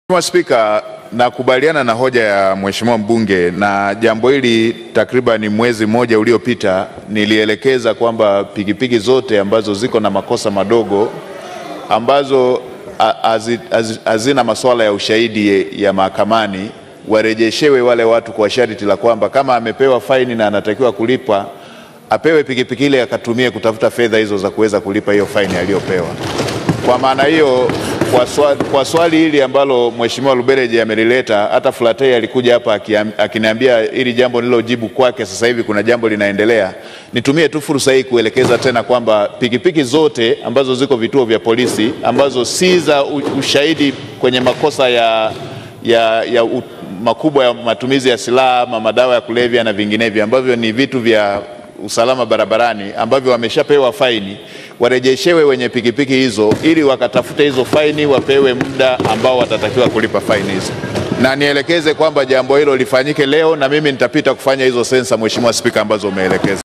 Mheshimiwa Spika, nakubaliana na hoja ya Mheshimiwa mbunge na jambo hili takriban mwezi mmoja uliopita nilielekeza kwamba pikipiki zote ambazo ziko na makosa madogo ambazo hazina masuala ya ushahidi ya mahakamani warejeshewe wale watu kwa sharti la kwamba kama amepewa faini na anatakiwa kulipa apewe pikipiki ile akatumie kutafuta fedha hizo za kuweza kulipa hiyo faini aliyopewa. Kwa maana hiyo kwa swali, kwa swali hili ambalo Mheshimiwa Lubereje amelileta, hata Flatei alikuja hapa akiniambia hili jambo nilojibu kwake, sasa hivi kuna jambo linaendelea. Nitumie tu fursa hii kuelekeza tena kwamba pikipiki zote ambazo ziko vituo vya polisi ambazo si za ushahidi kwenye makosa ya, ya, ya u, makubwa ya matumizi ya silaha ama madawa ya kulevya na vinginevyo ambavyo ni vitu vya usalama barabarani ambavyo wameshapewa faini warejeshewe wenye pikipiki hizo ili wakatafute hizo faini, wapewe muda ambao watatakiwa kulipa faini hizo, na nielekeze kwamba jambo hilo lifanyike leo, na mimi nitapita kufanya hizo sensa, Mheshimiwa Spika, ambazo umeelekeza.